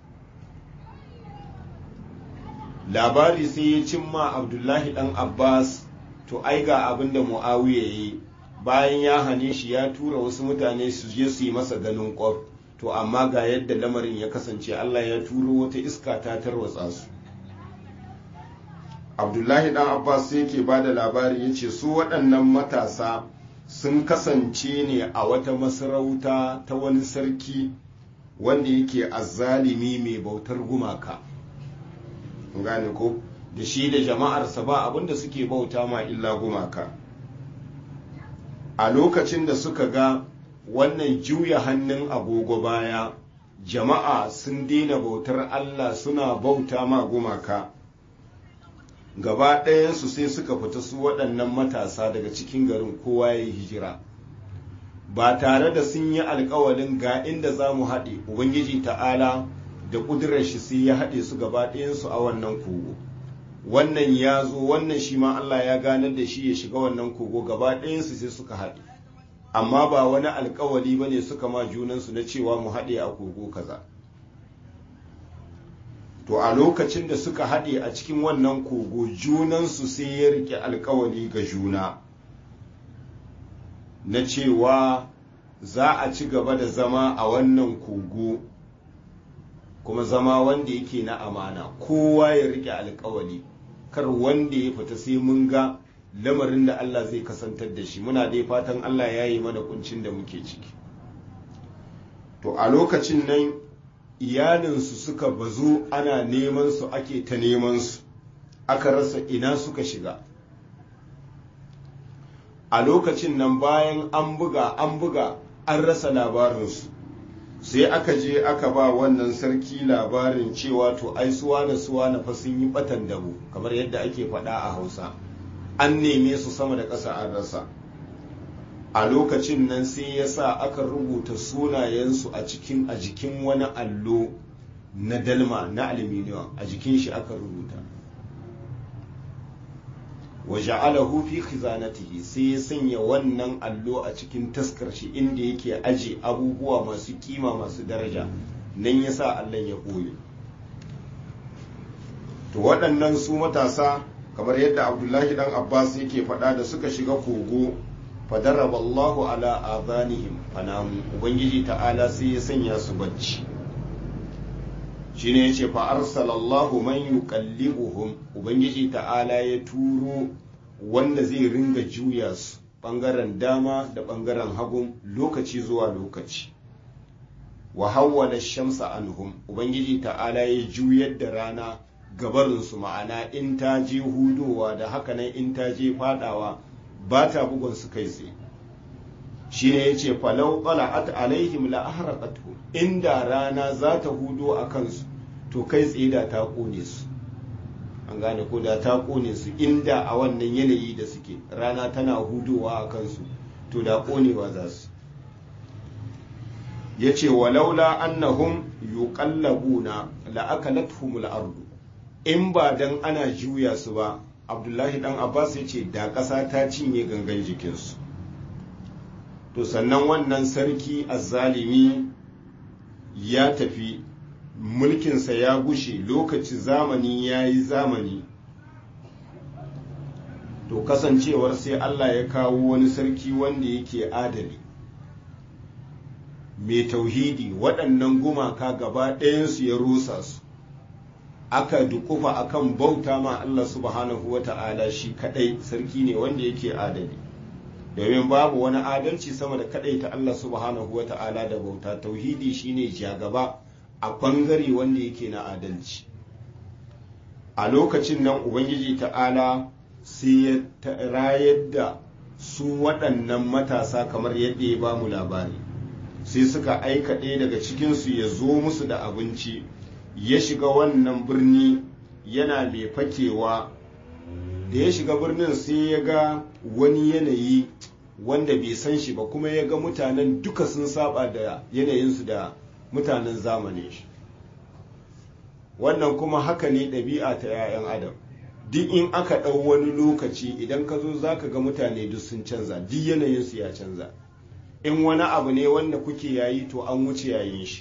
S1: labari sai ya cimma abdullahi dan abbas to ai ga abin da mu'awiya yi bayan ya hane shi ya tura wasu mutane su je su yi masa ganin kwaf to amma ga yadda lamarin ya kasance allah ya turo wata iska ta tarwatsa su abdullahi dan abbas sai ke ba da labari ya ce su waɗannan matasa sun kasance ne a wata masarauta ta wani sarki wanda yake azzalimi mai bautar gumaka gane ko da shi da jama'arsa ba abinda suke bauta ma illa gumaka a lokacin da suka ga wannan juya hannun agogo baya jama'a sun daina bautar Allah suna bauta ma gumaka gaba ɗayansu sai suka fita su waɗannan matasa daga cikin garin kowa ya yi hijira ba tare da sun yi alkawalin ga inda za mu haɗe ubangiji ta'ala da ƙudurar shi sai ya haɗe su gaba ɗayansu a wannan kogo wannan ya zo wannan shi ma Allah ya ganar da shi ya shiga wannan kogo gaba ɗayansu sai suka haɗe amma ba wani alkawali ba ne suka ma junansu na cewa mu haɗe a kogo kaza to a lokacin da suka haɗe a cikin wannan kogo junansu sai ya rike alkawali ga juna na cewa za a ci gaba da zama a wannan kogo kuma zama wanda yake na amana kowa ya rike alkawali kar wanda ya fita sai mun ga lamarin da Allah zai kasantar da shi muna dai fatan Allah ya yi mana kuncin da muke ciki to a lokacin nan iyalinsu suka bazu ana neman su ake ta neman su aka rasa ina suka shiga a lokacin nan bayan an buga an buga an rasa labarinsu sai aka je aka ba wannan sarki labarin cewa to ai suwana suwana fa sun yi batan dabo kamar yadda ake faɗa a hausa an neme su sama da ƙasa an rasa a lokacin nan sai ya sa aka rubuta sunayensu a cikin a jikin wani allo na dalma na aluminium a jikin shi aka rubuta wa ja'alahu fi khizanatihi sai ya sanya wannan allo a cikin taskar shi inda yake aje abubuwa masu kima masu daraja nan ya sa allon ya ɓoye to waɗannan su matasa kamar yadda abdullahi dan abbas yake faɗa da suka shiga kogo fadaraballahu ala azanihim fanamu ubangiji ta'ala sai ya sanya su bacci shine yace fa arsalallahu man yuqallibuhum ubangiji ta'ala ya turo wanda zai ringa juya su bangaren dama da bangaren hagun lokaci zuwa lokaci wa hawwala shamsa anhum ubangiji ta'ala ya juyar da rana gabarinsu ma'ana in ta je hudowa da haka nan in ta je fadawa ba ta bugun su kai tsaye shi ne ya ce falau qala'at alaihim la ahraqatuhum inda rana za ta hudo a kansu to kai tsaye da ta kone su an gane ko da ta kone su inda a wannan yanayi da suke rana tana hudowa a kansu to da konewa za su ya ce walaula annahum yuqallabuna la'akalathumul ardu in ba dan ana juya su ba abdullahi dan abbas ya ce da ƙasa ta cinye gangan jikinsu to sannan wannan sarki azzalimi ya tafi mulkinsa ya gushe lokaci zamani ya yi zamani to kasancewar sai allah ya kawo wani sarki wanda yake adali mai tauhidi waɗannan gumaka gaba ɗayansu ya rusa su aka dukufa akan bauta ma Allah subhanahu wa ta'ala shi kadai sarki ne wanda yake adali domin babu wani adalci sama da kadai ta Allah subhanahu wa ta'ala da bauta tauhidi shine jagaba a bangare wanda yake na adalci a lokacin nan ubangiji ta'ala sai ya rayar da su waɗannan matasa kamar yadda ya ba mu labari sai suka aika ɗaya daga cikinsu ya zo musu da abinci ya shiga wannan birni yana mai fakewa da ya shiga birnin sai ya ga wani yanayi wanda bai san shi ba kuma ya ga mutanen duka sun saba da yanayinsu da mutanen zamanin shi wannan kuma haka ne ɗabi'a ta 'ya'yan adam duk in aka ɗau wani lokaci idan ka zo za ka ga mutane duk sun canza duk yanayinsu ya canza in wani abu ne wanda kuke yayi to an wuce yayin shi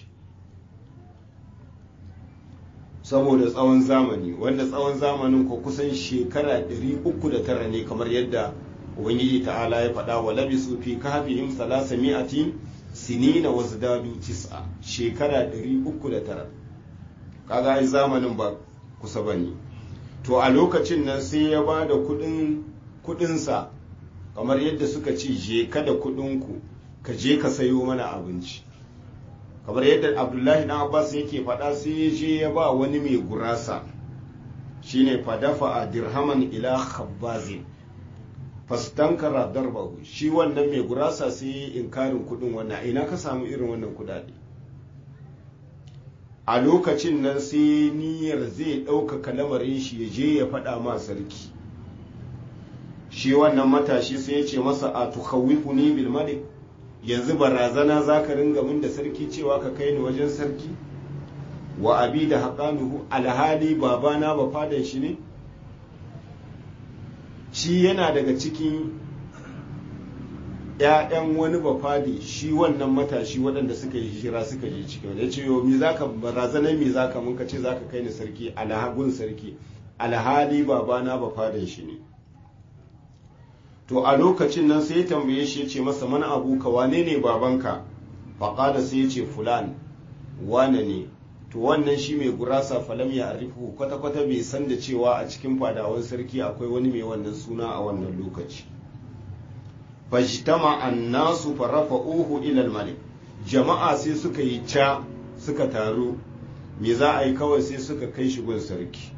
S1: saboda tsawon zamani wanda tsawon zamanin ko kusan shekara 309 ne kamar yadda ubangiji ta'ala ya faɗa wa labisu fi kahfihim salasa mi'atin sinina wa zidadu tis'a shekara 309 kaga ai zamanin ba kusa bane to a lokacin nan sai ya ba da kudin kudinsa kamar yadda suka ce je ka da kudinku ka je ka sayo mana abinci kamar yadda abdullahi na abbas yake faɗa sai ya je ya ba wani mai gurasa shine fadafa a dirhaman ila khabbazin fastankara darbahu shi wannan mai gurasa sai ya inkarin kudin wannan ina ka samu irin wannan kudade a lokacin nan sai niyyar zai ɗaukaka lamarin shi ya je ya faɗa ma sarki shi wannan matashi sai ya ce masa a tukhawifu ni bil malik yanzu barazana za ka ringa min da sarki cewa ka kai ni wajen sarki wa abi da haƙanuhu alhali babana ba fadan shi ne shi yana daga cikin ‘ya'yan wani bafadi shi wannan matashi waɗanda suka yi hijira suka je cikin ya ce yau mi za ka barazanar mi za ka munka ce za ka kai ni sarki alhagun sarki alhali babana bafadin shi ne to a lokacin nan sai ya tambaye shi ya ce masa mana abuka wane ne babanka faƙada sai ya ce fulan wane ne to wannan shi mai gurasa falam ya arifu kwata-kwata bai san da cewa a cikin fadawan sarki akwai wani mai wannan suna a wannan lokaci fajtama annasu farafa'uhu ila al-malik jama'a sai suka yi ca suka taru me za a yi kawai sai suka kai shi gun sarki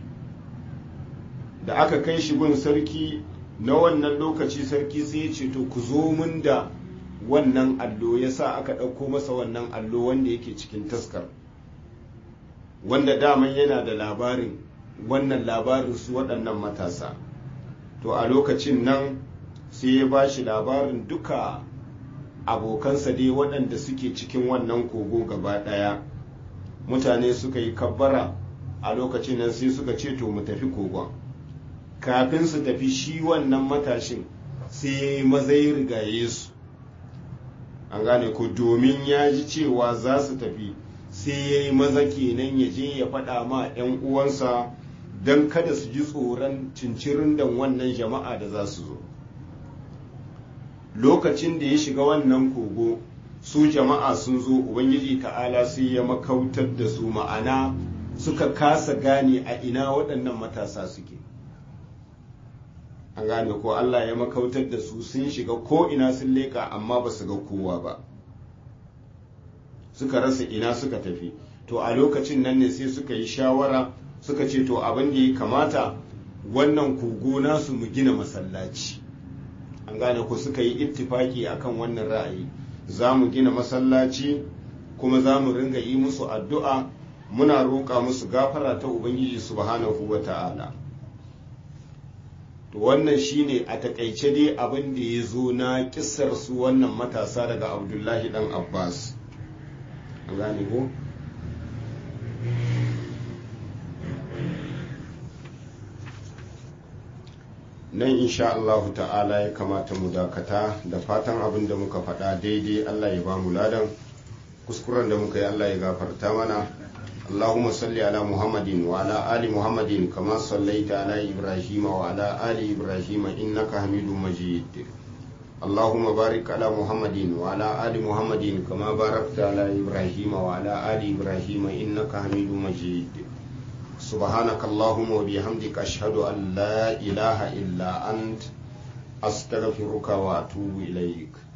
S1: da aka kai shi gun sarki na wannan lokaci sarki sai ya ce to ku zo mun da wannan allo yasa aka ɗauko masa wannan allo wanda yake cikin taskar wanda daman yana da labarin wannan labarin su waɗannan matasa to a lokacin nan sai ya ba shi labarin duka abokansa dai waɗanda suke cikin wannan kogo gaba ɗaya mutane suka yi kabbara a lokacin nan sai suka ce to mu tafi kogon kafin su tafi shi wannan matashin sai ya yi mazai rigaye su an gane ko domin ya ji cewa za su tafi sai ya yi maza kenan ya je ya faɗa ma 'yan uwansa don kada su ji tsoron cincirin da wannan jama'a da za su zo lokacin da ya shiga wannan kogo su jama'a sun zo ubangiji ta'ala sai ya makautar da su ma'ana suka kasa gane a ina waɗannan matasa suke an gane ko allah ya makautar da su sun shiga ko ina sun leƙa amma ba su ga kowa ba suka rasa ina suka tafi to a lokacin nan ne sai suka yi shawara suka ce to abin da ya kamata wannan kogo nasu mu gina masallaci an gane ku suka yi ittifaki akan wannan ra'ayi za mu gina masallaci kuma za mu ringa yi musu addu'a muna roƙa musu gafara ta ubangiji subhanahu wa ta'ala to wannan shine a takaice dai abin da ya zo na kissar su wannan matasa daga abdullahi dan abbas an gane ko nan insha Allah ta'ala ya kamata mu dakata da fatan abin da muka faɗa daidai Allah ya ba mu ladan kuskuren da muka yi Allah ya gafarta mana اللهم صل على محمد وعلى آل محمد كما صليت على إبراهيم وعلى آل إبراهيم إنك حميد مجيد اللهم بارك على محمد وعلى آل محمد كما باركت على إبراهيم وعلى آل إبراهيم إنك حميد مجيد سبحانك اللهم وبحمدك أشهد أن لا إله إلا أنت أستغفرك وأتوب إليك